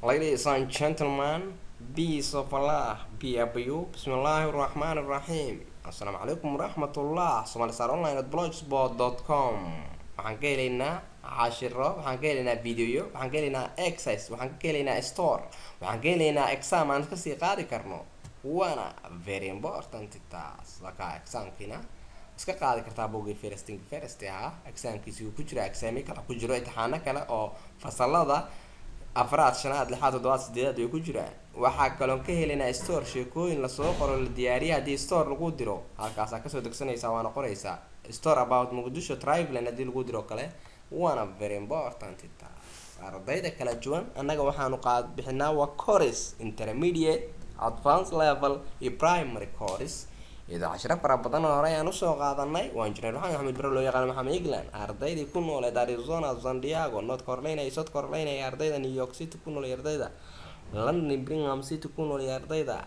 Ladies and gentlemen, peace of Allah be upon you. Bismillahir Rahmanir Rahim. Assalaamu calaykum waraxmatullah. Somalisar online at blogspot.com. Waxaan ka helaynaa cashiro, waxaan ka helaynaa videoyo, waxaan ka helaynaa exercise, waxaan ka helaynaa store, waxaan ka helaynaa exam aan kasii qaadi karno. Waana very important taas. Laka examkina iska qaadi kartaa bogey firsting first ahaa examkiisi uu ku jira exaami kale ku jiro imtixaano kale oo fasalada afraad shanaad lixaad toddobaad sideedaad way ku jiraan waxaa kaloon ka helaynaa store sheekooyin lasoo qoro la diyaariya haddii store lagu diro halkaasaa kasoo degsanaysaa waana qoraysaa store about muqdisho triveland haddii lagu diro kale waana very important taas ardayda kala duwan annaga waxaanu qaad bixinaa waa course intermediate advanced level iyo primary course iyadoo cashiro fara badan oo hore ayaan usoo qaadanay waa injineer maxamed axmed bare loo yaqaano maxamed england ardaydii ku nooleed arizona san diego north carolina iyo south carolina iyo ardayda new york city ku nool iyo ardayda london birmingham city ku nool iyo ardayda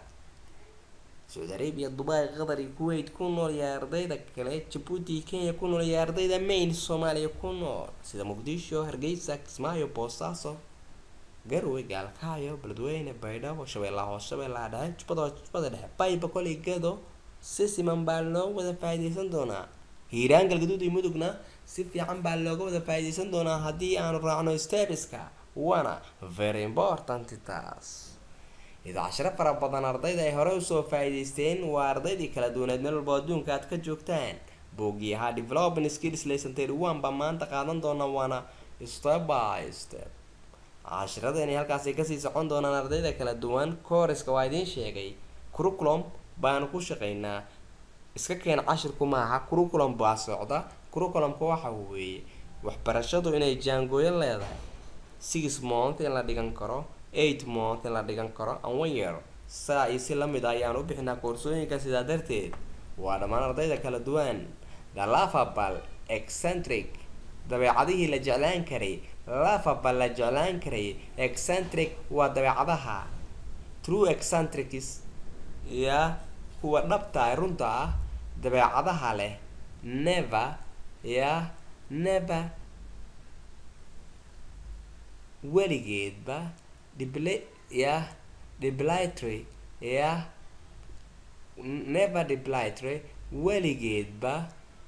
saudi arabia dubai qatar iyo kuwait ku nool iyo ardayda kale jabuuti kenya ku nool iyo ardayda main soomaaliya ku nool sida muqdisho hargeysa kismaayo boosaaso garowe gaalkaayo beledweyne baydhabo shabeellaha hoos shabeellaha dhexe jubbada jubbada dhexe bayba koley gado si siman baa loo wada faa-iideysan doonaa hiiraan galgaduud iyo mudugna si fiican baa looga wada faa-iideysan doonaa haddii aanu raacno stebiska waana very important taas iyadoo cashiro fara badan ardayda ay hore usoo faa-iideysteen waa ardaydii kala duwaneed meel walba adduunka aad ka joogtaan boogii ahaa development skills lesson thirty one baa maanta qaadan doona waana step by step cashiradani halkaasay kasii socon doonaan ardayda kala duwan coreska waa idiin sheegay curriculum baanu ku shaqeynaa iska keen cashirku maaha curriculum baa socda curriculumka waxa weeye waxbarashadu inay jaangooyo leedahay six month in la dhigan karo eight month in la dhigan karo and one year saa iyo si lamid a ayaan u bixinaa koorsooyinka sidaa darteed waa dhammaan ardayda kala duwan the laughable eccentric dabeecadihii la jeclaan karay laughable la jeclaan karay eccentric waa dabeecadaha true eccentrics ya kuwa dhabta ah runta ah dabeecadaha leh never ya never weligeedba dibl ya debilatory ya never debilatory weligeedba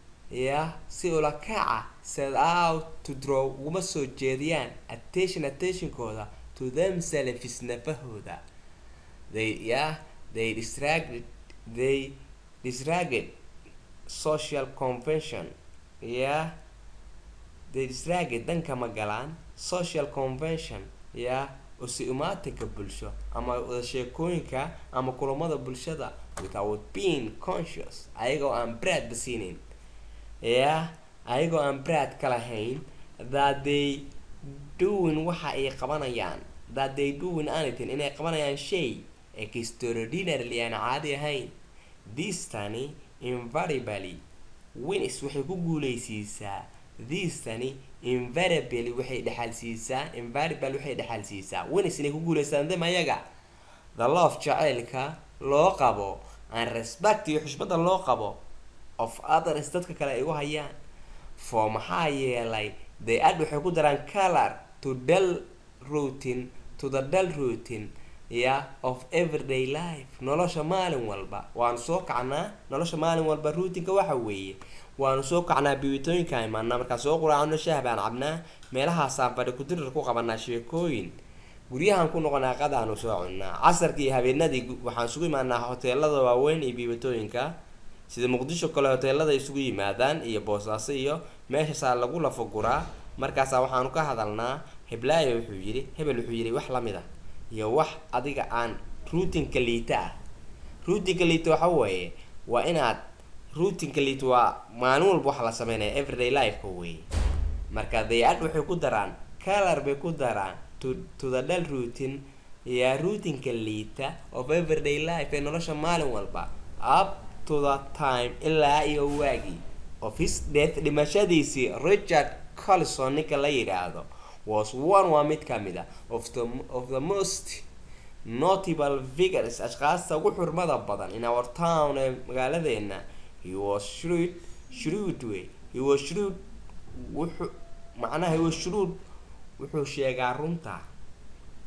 ya si ula kaca set out to draw uguma soo jeediyaan attention attentionkooda to themselves nafahooda they ya they distracted they distracted social convention yeah they distracted dhanka magalaan social convention yeah usi imaatinka bulsho ama wada sheekooyinka ama kulamada bulshada without being conscious ayagoo aan brad basiinin yeah ayagoo aan brad ka lahayn that they doing waxa ay qabanayaan that they doing anything inay qabanayaan shay extraordinarily aan caadi ahayn this tani invariably winis waxay ku guuleysiisaa this tani invariably waxay dhexalsiisaa invariable waxay dhexalsiisaa winis inay ku guuleystaan dem ayaga the love jaceylka loo qabo and respect iyo xushmada loo qabo of others dadka kale ay u hayaan for maxaa yeelay they add waxay ku daraan color to dull routine to the dull routine ya of everyday life nolosha maalin walba waanu soo kacnaa nolosha maalin walba ruutinka waxa weeye waanu soo kacnaa biwitooyinka imaanaa markaa soo quraacno shaah baan cabnaa meelahaasaan fadhi kudirir ku qabanaa sheekooyin guryahan ku noqonaa qadaanu soo cunnaa casarkii iyo habeenadii waxaan isugu imaanaa hoteelada waaweyn iyo biwitooyinka sida muqdisho kale hoteelada isugu yimaadaan iyo boosaaso iyo meeshaasaa lagu lafaguraa markaasaa waxaanu ka hadalnaa heblaayo wuxuu yidhi hebel wuxuu yidhi wax lamid a iyo wax adiga aan ruutinka liita ah ruutinka liita waxa weeye waa inaad ruutinka liita waa maalin walba wax la sameynaya everyday lifeka weeye marka day-ad waxay ku daraan color bay ku daraan to to the dal routine yaa ruutinka liita of everyday life ee nolosha maalin walba up to the time ilaa iyo waagii of his death dhimashadiisii richard collison ninka la yidhaahdo was one waa mid ka mid a of the of the most notable figures ashkaasta ugu xurmada badan in our town ee magaaladeena he was shrewd shrewd way he was shrewd wuxuu macnaha he was shrewd wuxuu sheegaa runta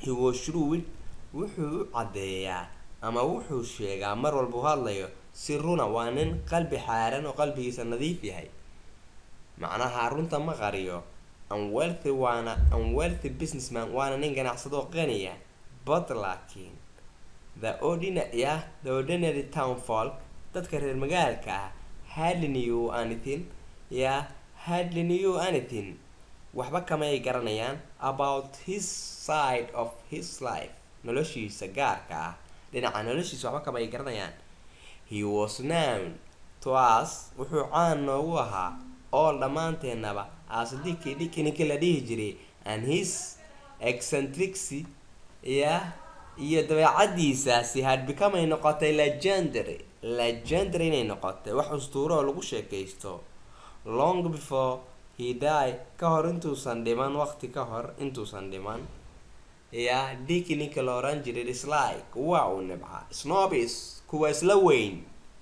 he was shrewd wuxuu u caddeeyaa ama wuxuu sheegaa mar walba u hadlayo si runa waa nin qalbi xaaran oo qalbigiisa nadiif yahay macnaha runta ma qariyo unwealthy waana unwealthy businessman waana nin ganacsado qaniya but laakiin the ordinary yeah, the ordinary town folk dadka reer magaalka ah hardly knew anything yeah hardly knew anything waxba kamay garanayaan about his side of his life noloshiisa gaarka ah dhinaca noloshiisa waxba kamay garanayaan he was known to us wuxuu caan noogu ahaa all dhammaanteennaba as diki dhiki ninkii la dhihi jiray and his eccentricity yeah iyo dabeecadiisaasi had become ay noqotay legendary legendary inay noqotay wax ustuuro oo lagu sheekaysto long before he die ka hor intuusan dhiman waqti ka hor intuusan dhiman ya diki ninka la oran jiray dislike waa uu nibca snobis kuwa isla weyn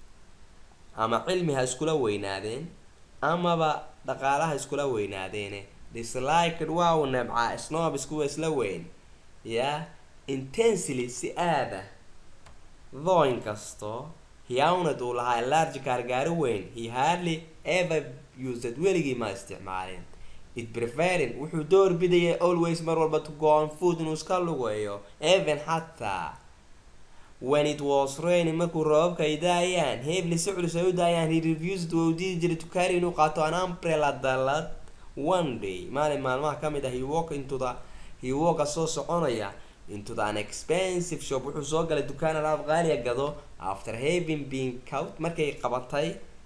ama cilmi ha iskula weynaadeen amaba dhaqaalaha iskula weynaadeene disliked waa uu nibca snobis kuwa isla weyn ya intensely si aada though inkastoo hiawnad uu lahaa large gaargaari weyn he hardly ever used weligii ma isticmaalin it preferring wuxuu door bidayay always mar walba to go on food inuu iska lugeeyo even xataa when it was raining markuu roobabka ay daayaan heavily si culus ay u daayaan he refused waa u diidi jiray to carry inuu qaato an umbrella dalad one day maalin maalmaha ka mid ah he walk into the he walka soo soconaya into the unexpensive shop wuxuu soo galay dukaan alaab qaaliya gado after having been cout markay qabatay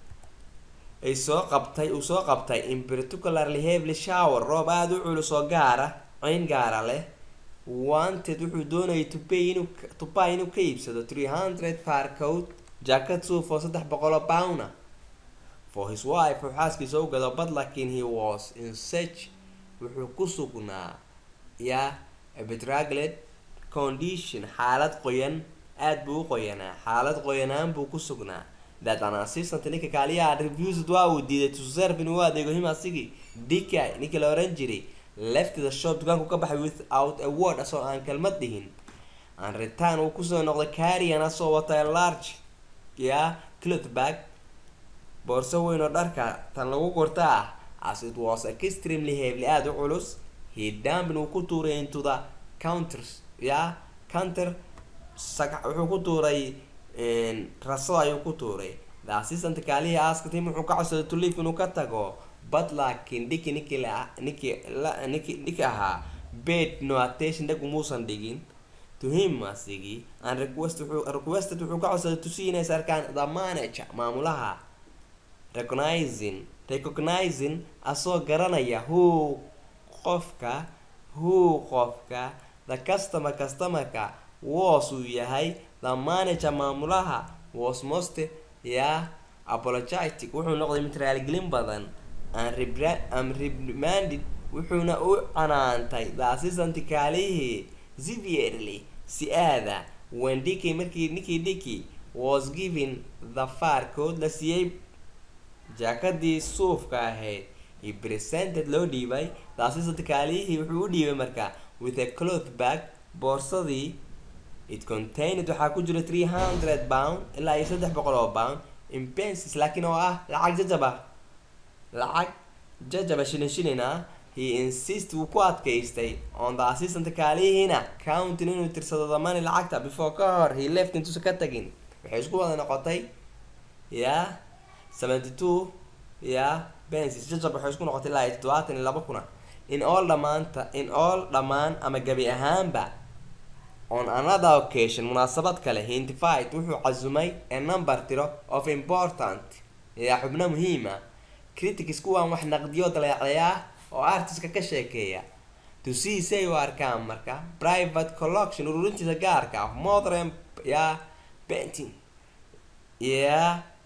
ay soo qabtay uu soo qabtay in particularly heavily shower roob aada u culus oo gaara ceyn gaara leh wanted wuxuu doonayay to pay inuu to buy inuu ka iibsado three hundred par coat jacket suuf oo saddex boqol oo pounda for his wife uu xaaskiisa u gado but laakiin he was in such wuxuu ku sugnaa ya bedraglet condition xaalad qoyan aada buu u qoyanaa xaalad qoyanaan buu ku sugnaa that an assistant ninka kaaliyaha refused waa uu diiday to serve inuu u adeego him asigii dika ninkii la oran jiray left the shop dukaanku ka baxay without a word asoo aan kelmad dhihin an return uu kusoo noqday carian asoo wata large ya cloth bag boorso weyn oo dharka tan lagu gurta ah as it was extremely heavily aada u culus he dumpin uu ku tuuray into the counters ya counter wuxuu ku tuuray rasada ayuu ku tuuray the assistant kaalihii asktim wuxuu ka codsaday to leave inuu ka tago but laakiin dhiki ninkii la ninkii la ninki ninki ahaa bed no attention dhag umuusan dhigin to him asigii and request wuxuu requested wuxuu ka codsaday to see inay sarkaan the manager maamulaha recognizing recognizing asoo garanaya who qofka who qofka the customer customerka was uu yahay the manager maamulaha was most ya apologetic wuxuu noqday mid raaligelin badan am reprimanded wuxuuna u canaantay the assistant kaalihii severely si aada when diki markii ninkii diki was giving the far code la siiyey jaakadii suufka ahayd he presented loo dhiibay the assistant kaalihii wuxuu u dhiibay marka with a cloth bag boorsadii it contained waxaa ku jira three hundred pound ilaa iyo saddex boqol oo pound in pences laakiin oo ah lacag jajaba lacag jajaba shilin shilin ah he insist wuu ku adkaystay on the assistant kaalihiina counting inuu tirsado damani lacagta before ka hor he left intuusan ka tagin waxay isku wada noqotay ya seventy two ya pences jajab waxay isku noqotay ilaa iyo toddobaatan iyo laba kuna in all dhamaanta in all dhammaan ama gabi ahaanba on another occasion munaasabad kale hintified wuxuu casumay a number tiro of important yaa xubno muhiima critics kuwaan wax naqdiyo daleecaya oo artiska ka sheekeeya to see say u arkaan marka private collection ururintiisa gaarka ah modern ya painting ya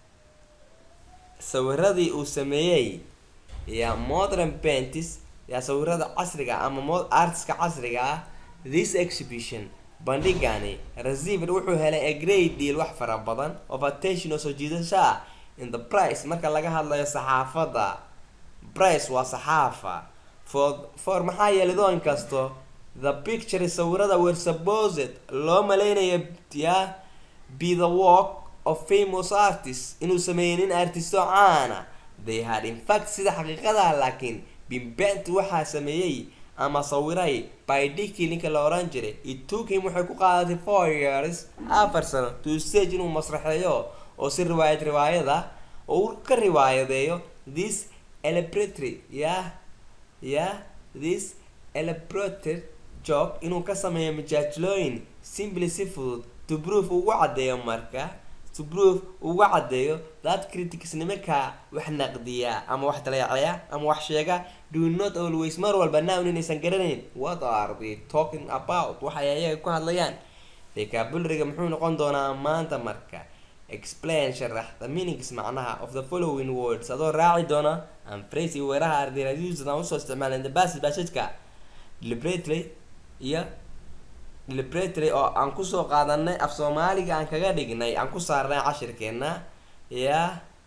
sawiradii uu sameeyey ya modern paintings ya sawirada casriga ama mo artiska casriga ah this exhibition bandhigani receiver wuxuu helay a great deal wax fara badan of attention oo soo jiidasho ah in the price marka laga hadlayo saxaafadda price waa saxaafa for for maxaa yeelay doo inkasto the picture sawirada were supposed loo maleynayo ya be the work of famous artists inuu sameeyey nin artisto caana they had in fact sida xaqiiqada laakiin bimbent waxaa sameeyey ama sawiray by dicky ninka la oran jiray it took him waxay ku qaadatay four years afar sano to stage inuu masraxeeyo oo si riwaayad riwaayada oo uu ka riwaayadeeyo this elaboratory yeah yeah this elaboratory job inuu ka sameeyo majaajilooyin simply si fudud to proof ugu caddeeyo marka to proof ugu caddeeyo that critics nimanka wax naqdiya ama wax daleecaya ama wax sheega do not always mar walba nown inaysan garanayn what are they talking about waxay ayaga ku hadlayaan vocabulary-ga muxuu noqon doonaa maanta marka explain sharax the meanings macnaha of the following words adoo raaci doona and phrase iyo weeraha ardayda used aan usoo isticmaaleen the passage passageka deliberately iyo deliberately oo aan kusoo qaadanay af soomaaliga aan kaga dhignay aan ku saarnay cashirkeena ya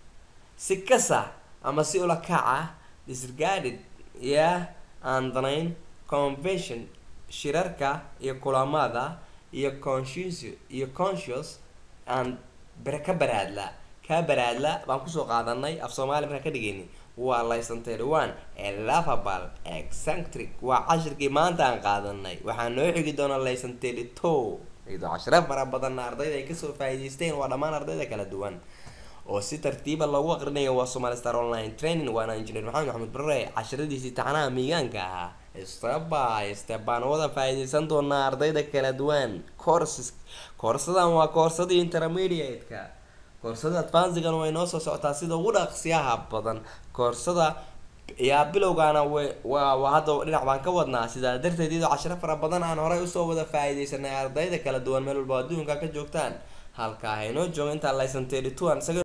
si kasa ama si ula kaca disregarded ya aan danayn convention shirarka iyo kulamada iyo conscious iyo conscious aan ber ka baraadla ka baraadla baan kusoo qaadanay af soomaali markaan ka dhigayni waa laysanteed one ee lovable eccentric waa cashirkii maanta aan qaadanay waxaa noo xigi doona laysanteed two iyadoo cashiro fara badanna ardayda ay kasoo faa'iidaysteen waa dhammaan ardayda kala duwan oo si tartiiba loogu aqrinayo waa somali star online training waana engineer maxamed maxamed barre cashiradiisii taxanaha miigaanka ahaa step by step baan wada faa'iidaysan doonaa ardayda kala duwan courses koorsadan waa koorsadii intermediate-ka koorsada advansigan way noo soo socotaa sida ugu dhaqsiyaha badan koorsada yaa bilowgaana waa hadda dhinac baan ka wadnaa sidaa darteed iyadoo cashiro fara badan aan horay usoo wada faa'iidaysanay ardayda kala duwan meel walba adduunka ka joogtaan halkaa haynoo joogo intaa laysanteedi tuan